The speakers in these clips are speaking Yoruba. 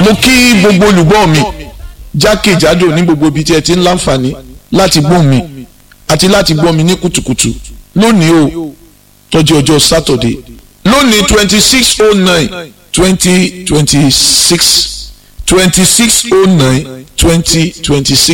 mo kí gbogbo olùgbọ́ mi jákèjádò ní gbogbo ibi tí ẹ ti ń láǹfààní láti gbọ́ mi àti láti gbọ́ mi ní kùtùkùtù lónìí o tọ́jú ọjọ́ sátọ̀dé lónìí twenty six oh nine twenty twenty six twenty six oh nine twenty twenty six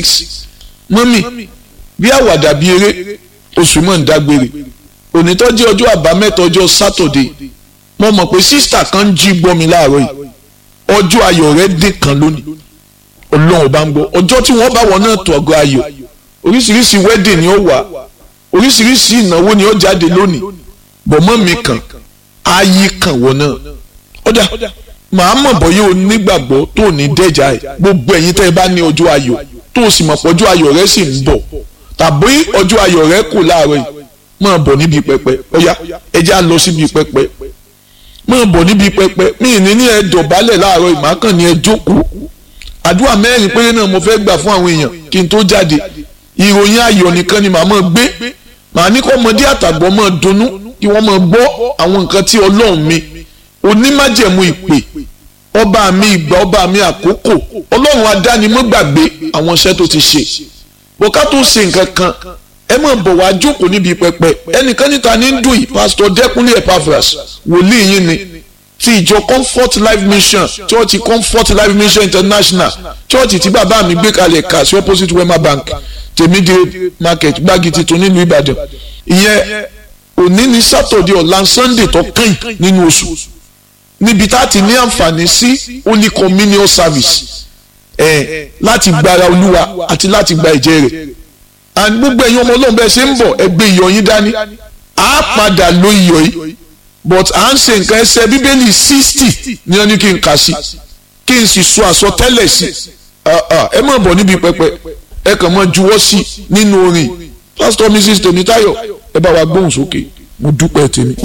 mọ́mì bí àwàdà bí eré oṣù mọ̀ ń dágbére òní tọ́jú ọjọ́ àbámẹ́ta ọjọ́ sátọ̀dé mo mọ̀ pé sísítà kan ń jí gbọ́ mi láàárọ̀ yìí ọjọ́ ayọ̀ rẹ̀ dín kan lónìí ọlọ́run bá ń gbọ́ ọjọ́ tí wọ́n bá wọn náà tó ọgọ́ ayọ̀ oríṣiríṣi wedding ni ó wà oríṣiríṣi ìnáwó ni ó jáde lónìí bọ̀mọ́ mi kàn ayé kàn wọ́n náà ọ̀dà màá mọ̀ bọ́yé o nígbàgbọ́ tó ní dẹ́jà ẹ̀ gbogbo ẹ̀yin tẹ́ ẹ bá ní ọjọ́ ayọ̀ tó o sì mọ̀ pé ọjọ́ ayọ̀ rẹ sì ń bọ̀ tàbí ọjọ́ ayọ̀ rẹ kù láàárọ̀ yìí máa bọ̀ níbi pẹpẹ ọ̀yá ẹ já lọ síbi pẹpẹ máa bọ̀ níbi pẹpẹ mí ní ní ẹ dọ̀bálẹ̀ láàárọ̀ ìmákàn ní ẹ jókòó àdúrà mẹ́rin péré náà mo fẹ́ gbà fún àwọn èèyàn kí n tó jáde ìròyìn ayọ̀ nìkan ni màá máa gbé màá ní kó ọmọdé àtàgbọ́ máa dunnú kí wọ́n máa gbọ́ àwọn nǹkan tí ọlọ́run mi onímájẹ̀mú ìpè ọba mi ìgbà ọba mi àkókò ọlọ́run adánimọ̀gbàgbé àwọn iṣẹ́ tó ti ṣe bọ́ká tó ṣe nǹkan kan ẹ máa bọ̀ wá jókòó níbi pẹpẹ ẹnìkan níta ní dùn yìí pásítọ̀ dẹ́kunlé epaphras wòlíì yín ni ti ìjọ comfort life mission church comfort life mission international church tí bàbá mi gbé kalẹ̀ kà sí opposite wema bank tèmídìrí market gbági tuntun nílùú ìbàdàn ìyẹn òní ní sátọ̀dẹ̀ ọ̀la sunday tó kàn nínú oṣù níbi tá a ti ní àǹfààní sí holy communion service ẹ̀ láti gbára olúwa àti láti gba ẹ̀jẹ̀ rẹ̀ and gbogbo ẹ̀yin ọmọ ọlọ́run bẹ́ẹ̀ ṣe ń bọ̀ ẹgbẹ́ iyọ̀ yín dání á padà lo iyọ̀ yìí but à ń ṣe nǹkan ẹsẹ̀ bíbélì sixty ní wọn ní kí n kà sí kí n sì sọ àsọtẹ́lẹ̀ sí ẹ má bọ̀ níbi pẹpẹ ẹ kàn máa juwọ́ sí nínú orin pastor mrs tèmítáyọ̀ ẹ bá wa gbóhùn sókè mo dúpẹ́ tèmi.